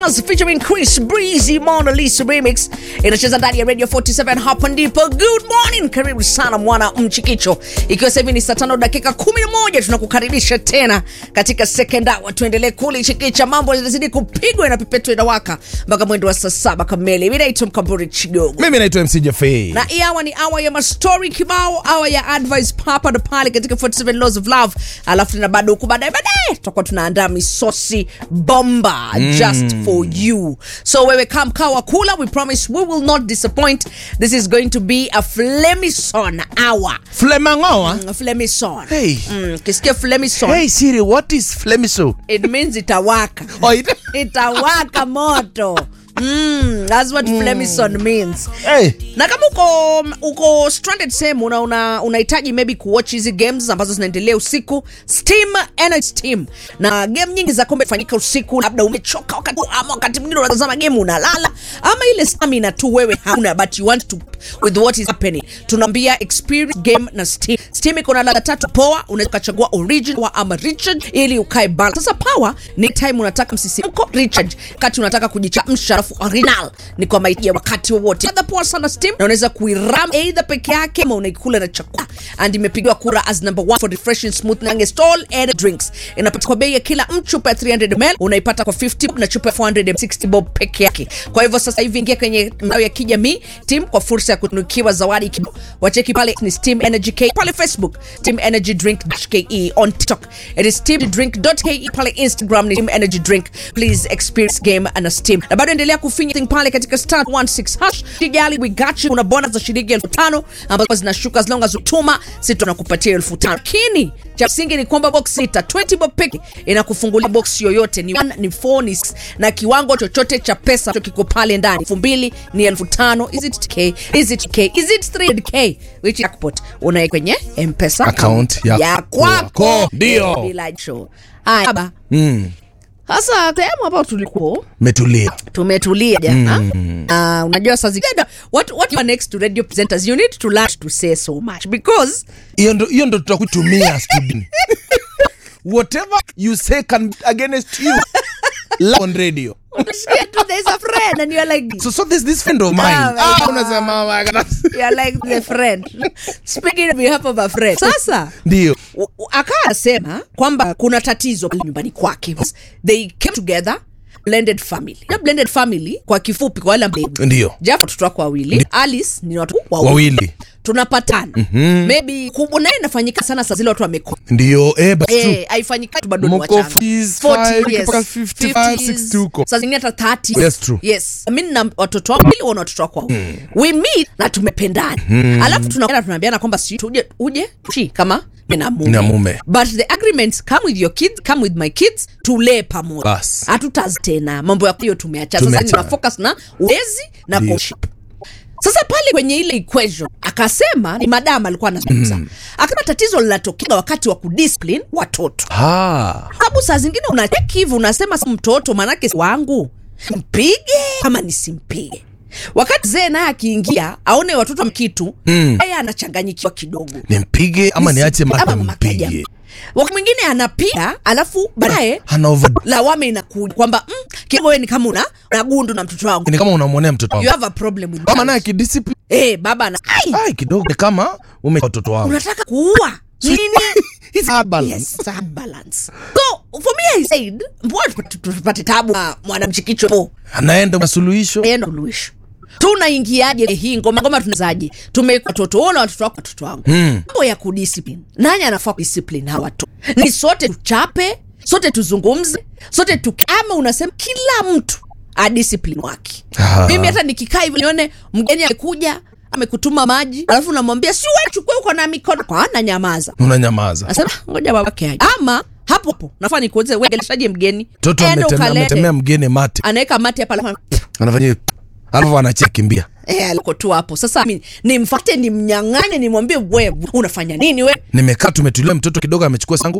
featuring Chris Breezy Mona Lisa remix inacheza ndani ya Radio 47 hapa ndipo. Good morning, karibu sana mwana mchikicho, ikiwa sasa hivi ni saa tano dakika 11, tunakukaribisha tena katika second hour. Tuendelee kulichikicha, mambo yanazidi kupigwa, inapepetwa, inawaka mpaka mwendo wa saa saba kamili. Mimi naitwa Mkamburi Chigogo mimi naitwa mc Jafei. na hii hawa ni awa ya mastori kibao, awa ya advice papa na pale katika 47 laws of love, alafu tena bado huku baadaye baadaye tutakuwa tunaandaa misosi bomba just for you. So wewe kam kawa kula, we promise we will not disappoint. This is going to be a flemison hour. flemangoa Mm, Flemison. Hey. Mm, kisikia flemison hey siri what is flemiso it means itawaka. oh, it... itawaka moto. Mm, that's what flemison means. hey. na kama uko uko stranded sehemu una una- unahitaji maybe kuwatch hizi games ambazo zinaendelea usiku steam energy steam na game nyingi za kombe fanyika usiku labda umechoka wakati ama wakati mwingine unatazama game unalala ama ile stamina tu wewe hauna but you want to with what is happening tunaambia experience game na steam steam iko na ladha tatu poa unaweza ukachagua original ama richard ili ukae balance sasa power ni time unataka msisimko richard wakati unataka kujichamsha alafu original ni kwa mahitaji ya wakati wowote ladha poa sana steam na unaweza kuiram either peke yake ama unaikula na chakula and imepigiwa kura as number one for refreshing smooth na stall and drinks inapatikana kwa bei ya kila mchupa ya 300 ml unaipata kwa 50 na chupa ya 460 bob peke yake kwa hivyo sasa hivi ingia kwenye mtandao ya kijamii team kwa fursa ya kutunukiwa zawadi kidogo wacheki pale ni steam energy k pale facebook steam energy drink ke on tiktok it is steam drink ke pale instagram ni steam energy drink please experience game and a steam na bado endelea kufinya thing pale katika star 16 hash sijali we got you kuna bonus za shilingi elfu tano ambazo zinashuka as long as utuma sisi tunakupatia elfu tano lakini cha msingi ni kwamba box sita 20 bob peke inakufungulia box yoyote ni 1 ni 4 ni six, na kiwango chochote cha pesa cho kiko pale ndani elfu mbili ni elfu tano is it k is it k is it 3k which jackpot unae kwenye mpesa Account ya ya kwako kwako, ndio. bila show haya baba mm. sasa sehemu hapo tulikuwa metulia tumetulia jana mm. uh, unajua saa zingine what, what you are next to radio presenters you need to learn to say so much because hiyo ndo hiyo ndo tutakutumia studioni whatever you say can be against you live on radio unasikia tu there's a friend and you're like so so there's this friend of mine Ah, my ah, God. unasema oh my God. you're like the friend speaking on behalf of a friend sasa ndio u- u- akawa anasema kwamba kuna tatizo pale nyumbani kwake they came together blended family na blended family kwa kifupi kwa wale ambao ndio japo watoto wako wawili alice ni watu wawili wawili tunapatana mm-hmm. maybe kubwa naye inafanyika sana saa zile watu wameko ndio eh, but true. Eh, haifanyiki tu bado ni Mko wachanga. 40s, 40, yes. mpaka 55, 60 huko. Saa zingine hata 30. Yes, true. Yes. Mimi na watoto wangu wawili wana watoto wako wawili. We meet na tumependana. Alafu tunakwenda tunaambiana kwamba si tuje uje shi kama mimi na mume. Na mume. But the agreements come with your kids, come with my kids, tulee pamoja. Bas. Hatutaz tena. Mambo ya hiyo tumeacha. Sasa Tumeacha. nina focus na ulezi na Ndio. courtship. Sasa pale kwenye ile equation akasema ni madam alikuwa anazungumza. Akasema tatizo linatokea wakati wa kudiscipline watoto ah. sababu saa zingine unacheki hivi unasema "Si mtoto manake si wangu mpige ama nisimpige wakati zee naye akiingia aone watoto mkitu Mm. yeye anachanganyikiwa kidogo nimpige ama niache Ama mata mama kaja. mpige wakati mwingine anapiga alafu baadaye ana over lawama inakuja kwamba mm, kidogo wewe ni kama una, una gundu na mtoto wangu ni kama unamwonea mtoto you wangu have a problem with kama that. naye kidiscipline eh baba ana ai ai kidogo ni kama ume watoto wangu unataka kuua nini It's hard balance. Yes, it's a hard balance. So for me I said, mbona tu- tupate tabu na mwanamchikicho po anaenda na suluhisho endo luisho tunaingiaje hii ngoma ngoma tunazaje tumeweka watoto wona watoto wako watoto wangu Mm. mambo ya kudiscipline nani anafaa kudiscipline hawa watu ni sote tuchape sote tuzungumze sote tuke ama unasema kila mtu adiscipline wake Ah. mimi hata nikikaa hivi nione mgeni amekuja amekutuma maji alafu namwambia si wewe chukue uko na mikono kwa ana nyamaza unanyamaza nasema ngoja babake aje ama hapo hapo nafaa nikuulize wewe geleshaje mgeni mtoto Enda ametemea ukalete. ametemea mgeni mate anaweka mate hapa alafu anafanya alafu anachia kimbia Eh, aliko tu hapo sasa mi- nimfate nimnyang'anye nimwambie wewe unafanya nini we nimekaa tumetulia mtoto kidogo amechukua sangu